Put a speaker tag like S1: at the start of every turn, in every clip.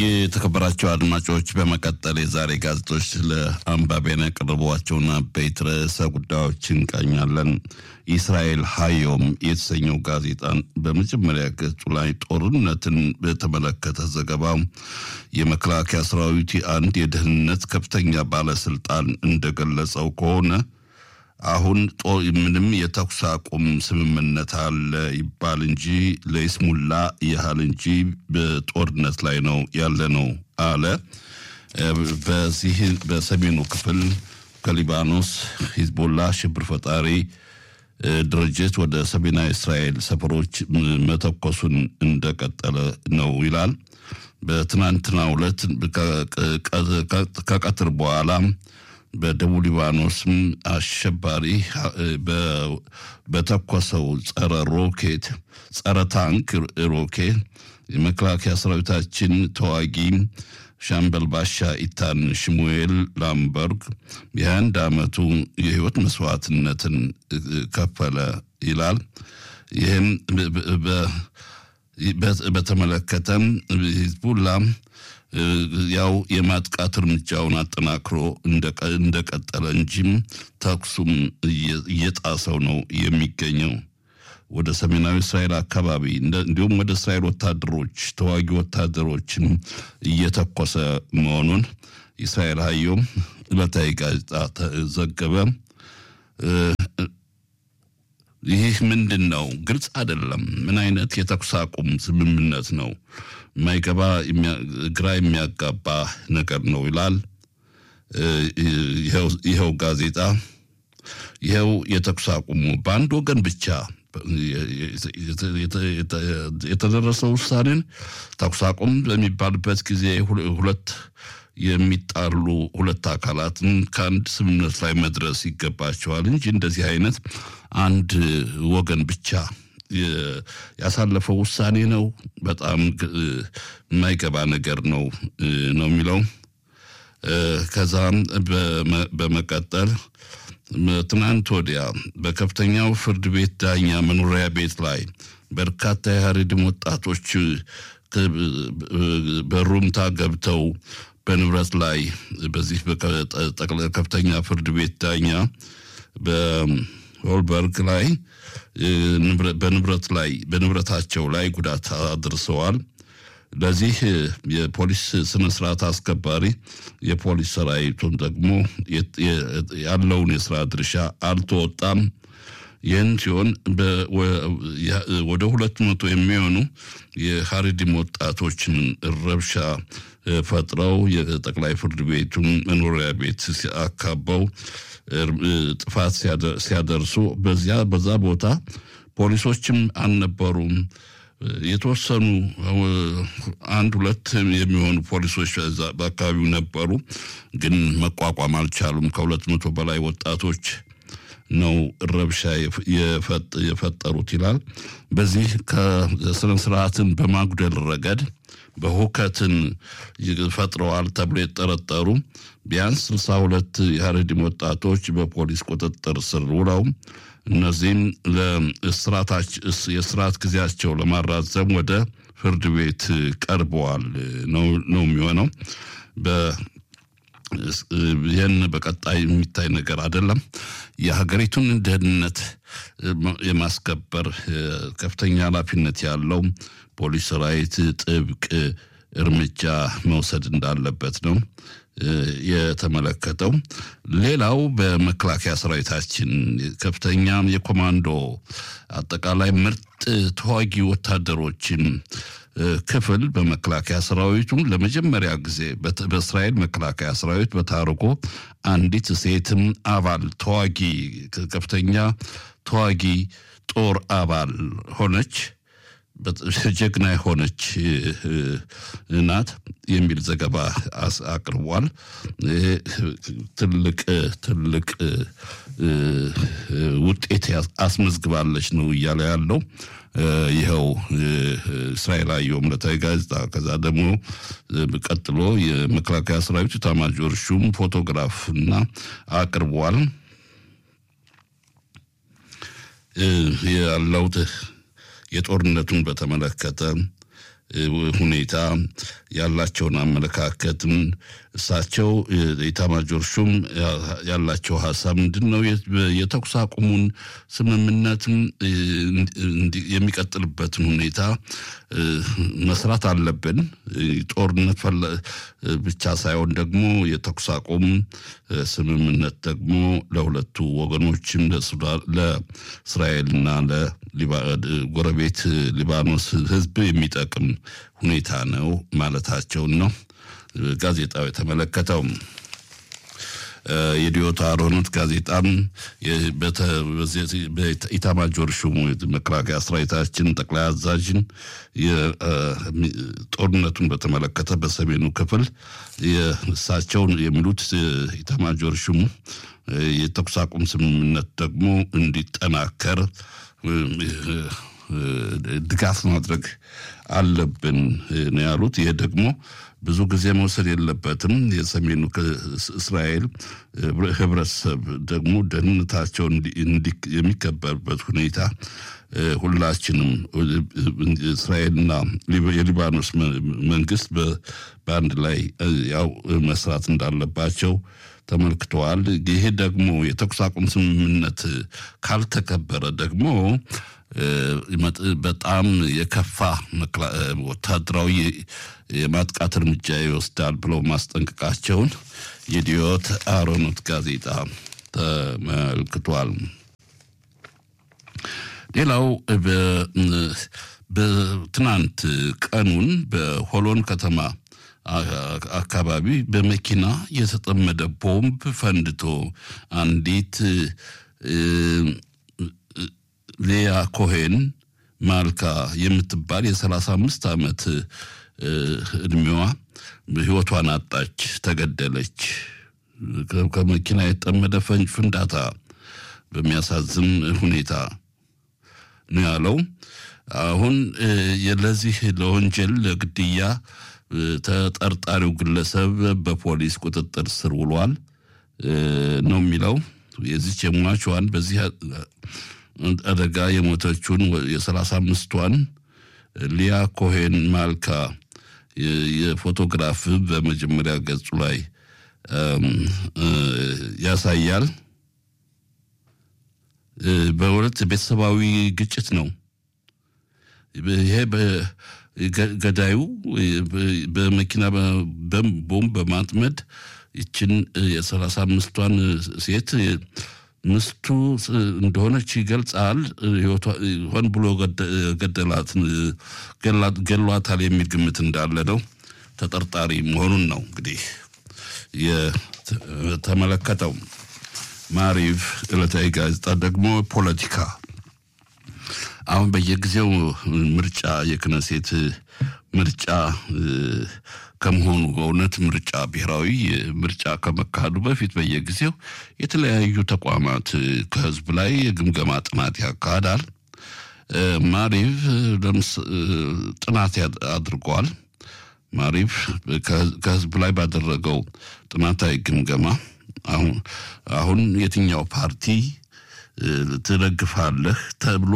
S1: የተከበራቸው አድማጮች በመቀጠል የዛሬ ጋዜጦች ለአንባቢያን ያቀረቧቸውን አበይት ርዕሰ ጉዳዮች እንቃኛለን። ኢስራኤል ሀዮም የተሰኘው ጋዜጣን በመጀመሪያ ገጹ ላይ ጦርነትን በተመለከተ ዘገባ የመከላከያ ሰራዊት አንድ የደህንነት ከፍተኛ ባለስልጣን እንደገለጸው ከሆነ አሁን ምንም የተኩስ አቁም ስምምነት አለ ይባል እንጂ ለይስሙላ ያህል እንጂ በጦርነት ላይ ነው ያለ ነው አለ። በዚህ በሰሜኑ ክፍል ከሊባኖስ ሂዝቦላ ሽብር ፈጣሪ ድርጅት ወደ ሰሜናዊ እስራኤል ሰፈሮች መተኮሱን እንደቀጠለ ነው ይላል። በትናንትናው ዕለት ከቀትር በኋላ በደቡብ ሊባኖስም አሸባሪ በተኮሰው ጸረ ሮኬት ጸረ ታንክ ሮኬት የመከላከያ ሰራዊታችን ተዋጊ ሻምበል ባሻ ኢታን ሽሙኤል ላምበርግ የአንድ ዓመቱ የህይወት መስዋዕትነትን ከፈለ ይላል። ይህም በተመለከተም ሂዝቡላ ያው የማጥቃት እርምጃውን አጠናክሮ እንደቀጠለ እንጂም ተኩሱም እየጣሰው ነው የሚገኘው። ወደ ሰሜናዊ እስራኤል አካባቢ እንዲሁም ወደ እስራኤል ወታደሮች ተዋጊ ወታደሮችም እየተኮሰ መሆኑን እስራኤል ሀዮም ዕለታዊ ጋዜጣ ዘገበ። ይህ ምንድን ነው? ግልጽ አይደለም። ምን አይነት የተኩስ አቁም ስምምነት ነው? የማይገባ ግራ የሚያጋባ ነገር ነው ይላል ይኸው ጋዜጣ። ይኸው የተኩስ አቁሙ በአንድ ወገን ብቻ የተደረሰው ውሳኔን ተኩስ አቁም በሚባልበት ጊዜ ሁለት የሚጣሉ ሁለት አካላትን ከአንድ ስምምነት ላይ መድረስ ይገባቸዋል እንጂ እንደዚህ አይነት አንድ ወገን ብቻ ያሳለፈው ውሳኔ ነው። በጣም የማይገባ ነገር ነው ነው የሚለው ከዛም በመቀጠል ትናንት ወዲያ በከፍተኛው ፍርድ ቤት ዳኛ መኖሪያ ቤት ላይ በርካታ የሀሬድም ወጣቶች በሩምታ ገብተው በንብረት ላይ በዚህ ከፍተኛ ፍርድ ቤት ዳኛ በሆልበርግ ላይ በንብረት ላይ በንብረታቸው ላይ ጉዳት አድርሰዋል። ለዚህ የፖሊስ ስነ ስርዓት አስከባሪ የፖሊስ ሰራዊቱን ደግሞ ያለውን የስራ ድርሻ አልተወጣም። ይህን ሲሆን ወደ ሁለት መቶ የሚሆኑ የሀሪዲም ወጣቶችን ረብሻ ፈጥረው የጠቅላይ ፍርድ ቤቱን መኖሪያ ቤት አካበው ጥፋት ሲያደርሱ በዚያ በዛ ቦታ ፖሊሶችም አልነበሩም። የተወሰኑ አንድ ሁለት የሚሆኑ ፖሊሶች በአካባቢው ነበሩ፣ ግን መቋቋም አልቻሉም። ከሁለት መቶ በላይ ወጣቶች ነው ረብሻ የፈጠሩት ይላል። በዚህ ከስነ ስርዓትን በማጉደል ረገድ በሁከትን ፈጥረዋል ተብሎ የተጠረጠሩ ቢያንስ ስልሳ ሁለት የሀረዲም ወጣቶች በፖሊስ ቁጥጥር ስር ውለው እነዚህም የስርዓት ጊዜያቸው ለማራዘም ወደ ፍርድ ቤት ቀርበዋል ነው የሚሆነው። ይህን በቀጣይ የሚታይ ነገር አይደለም። የሀገሪቱን ደህንነት የማስከበር ከፍተኛ ኃላፊነት ያለው ፖሊስ ሰራዊት ጥብቅ እርምጃ መውሰድ እንዳለበት ነው የተመለከተው። ሌላው በመከላከያ ሰራዊታችን ከፍተኛ የኮማንዶ አጠቃላይ ምርጥ ተዋጊ ወታደሮችን ክፍል በመከላከያ ሰራዊቱ ለመጀመሪያ ጊዜ በእስራኤል መከላከያ ሰራዊት በታርጎ አንዲት ሴትም አባል ተዋጊ ከፍተኛ ተዋጊ ጦር አባል ሆነች። ጀግና የሆነች ናት የሚል ዘገባ አቅርቧል። ትልቅ ትልቅ ውጤት አስመዝግባለች ነው እያለ ያለው ይኸው እስራኤላዊ ዕለታዊ ጋዜጣ። ከዛ ደግሞ ቀጥሎ የመከላከያ ሰራዊት ኤታማዦር ሹም ፎቶግራፍ እና አቅርቧል ያለው የጦርነቱን በተመለከተ ሁኔታ ያላቸውን አመለካከትም እሳቸው የኢታማጆር ሹም ያላቸው ሀሳብ ምንድን ነው? የተኩስ አቁሙን ስምምነትም የሚቀጥልበትን ሁኔታ መስራት አለብን። ጦርነት ብቻ ሳይሆን ደግሞ የተኩስ አቁም ስምምነት ደግሞ ለሁለቱ ወገኖችም ለእስራኤልና ለጎረቤት ሊባኖስ ሕዝብ የሚጠቅም ሁኔታ ነው ማለታቸውን ነው ጋዜጣው የተመለከተው። የዲዮታ አሮኖት ጋዜጣም በኢታማጆር ሹሙ መከላከያ ሰራዊታችን ጠቅላይ አዛዥን ጦርነቱን በተመለከተ በሰሜኑ ክፍል እሳቸውን የሚሉት ኢታማጆር ሹሙ የተኩስ አቁም ስምምነት ደግሞ እንዲጠናከር ድጋፍ ማድረግ አለብን ነው ያሉት። ይሄ ደግሞ ብዙ ጊዜ መውሰድ የለበትም። የሰሜኑ እስራኤል ህብረተሰብ ደግሞ ደህንነታቸው የሚከበርበት ሁኔታ ሁላችንም እስራኤልና የሊባኖስ መንግስት በአንድ ላይ ያው መስራት እንዳለባቸው ተመልክተዋል። ይሄ ደግሞ የተኩስ አቁም ስምምነት ካልተከበረ ደግሞ በጣም የከፋ ወታደራዊ የማጥቃት እርምጃ ይወስዳል ብለው ማስጠንቀቃቸውን የዲዮት አሮኖት ጋዜጣ ተመልክቷል። ሌላው በትናንት ቀኑን በሆሎን ከተማ አካባቢ በመኪና የተጠመደ ቦምብ ፈንድቶ አንዲት ሌያ ኮሄን ማልካ የምትባል የሰላሳ አምስት ዓመት እድሜዋ ህይወቷን አጣች፣ ተገደለች። ከመኪና የተጠመደ ፍንዳታ በሚያሳዝን ሁኔታ ነው ያለው። አሁን ለዚህ ለወንጀል ለግድያ ተጠርጣሪው ግለሰብ በፖሊስ ቁጥጥር ስር ውሏል ነው የሚለው። የዚች የሟቿን በዚህ አደጋ የሞተችውን የሰላሳ አምስቷን ሊያ ኮሄን ማልካ የፎቶግራፍ በመጀመሪያ ገጹ ላይ ያሳያል። በሁለት ቤተሰባዊ ግጭት ነው። ይሄ ገዳዩ በመኪና ቦምብ በማጥመድ ይችን የሰላሳ አምስቷን ሴት ምስቱ እንደሆነች ይገልጻል። ሆን ብሎ ገደላት ገሏታል የሚል ግምት እንዳለ ነው። ተጠርጣሪ መሆኑን ነው እንግዲህ የተመለከተው። ማሪቭ ዕለታዊ ጋዜጣ ደግሞ ፖለቲካ አሁን በየጊዜው ምርጫ የክነሴት ምርጫ ከመሆኑ በእውነት ምርጫ ብሔራዊ ምርጫ ከመካሄዱ በፊት በየጊዜው የተለያዩ ተቋማት ከህዝብ ላይ የግምገማ ጥናት ያካሂዳል። ማሪቭ ጥናት አድርጓል። ማሪቭ ከህዝብ ላይ ባደረገው ጥናታዊ ግምገማ አሁን የትኛው ፓርቲ ትደግፋለህ ተብሎ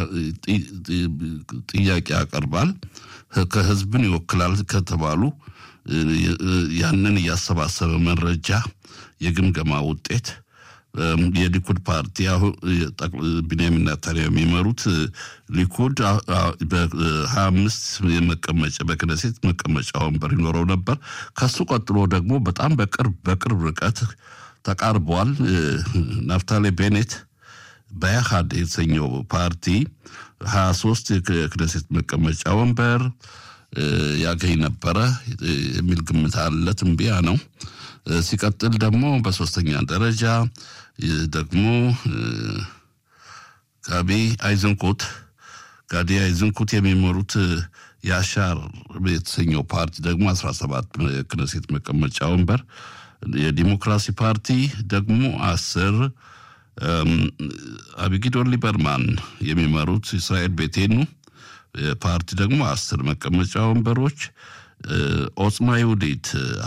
S1: ጥያቄ ያቀርባል። ከህዝብን ይወክላል ከተባሉ ያንን እያሰባሰበ መረጃ የግምገማ ውጤት የሊኩድ ፓርቲ ቢንያሚን ኔታንያሁ የሚመሩት ሊኩድ በሀያ አምስት የመቀመጫ በክነሴት መቀመጫ ወንበር ይኖረው ነበር። ከሱ ቀጥሎ ደግሞ በጣም በቅርብ በቅርብ ርቀት ተቃርቧል። ናፍታሌ ቤኔት በያሃድ የተሰኘው ፓርቲ ሀያ ሶስት የክነሴት መቀመጫ ወንበር ያገኝ ነበረ የሚል ግምት አለ። ትንበያ ነው። ሲቀጥል ደግሞ በሶስተኛ ደረጃ ደግሞ ጋቢ አይዝንኩት ጋዲ አይዝንኩት የሚመሩት የአሻር የተሰኘው ፓርቲ ደግሞ አስራ ሰባት የክነሴት መቀመጫ ወንበር የዲሞክራሲ ፓርቲ ደግሞ አስር አቢጊዶር ሊበርማን የሚመሩት እስራኤል ቤቴኑ ፓርቲ ደግሞ አስር መቀመጫ ወንበሮች ኦጽማ ይሁዲት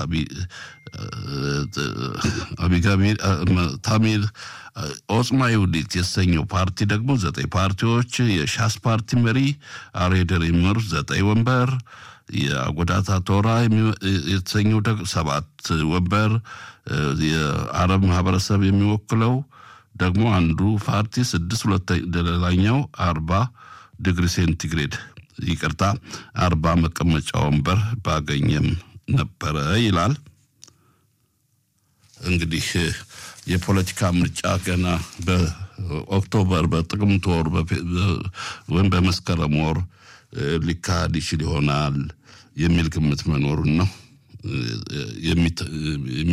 S1: አቢጋቢል ታሚር ኦጽማ ይሁዲት የተሰኘው ፓርቲ ደግሞ ዘጠኝ ፓርቲዎች የሻስ ፓርቲ መሪ አሬደር የሚመሩት ዘጠኝ ወንበር የአጎዳታ ቶራ የተሰኘው ሰባት ወንበር የአረብ ማህበረሰብ የሚወክለው ደግሞ አንዱ ፓርቲ ስድስት ሌላኛው አርባ ዲግሪ ሴንቲግሬድ ይቅርታ አርባ መቀመጫ ወንበር ባገኘም ነበረ ይላል። እንግዲህ የፖለቲካ ምርጫ ገና በኦክቶበር በጥቅምት ወር ወይም በመስከረም ወር ሊካሄድ ይችል ይሆናል የሚል ግምት መኖሩን ነው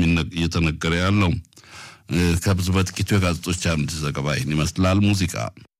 S1: እየተነገረ ያለው። ከብዙ በጥቂቱ የጋዜጦች አንድ ዘገባ ይህን ይመስላል። ሙዚቃ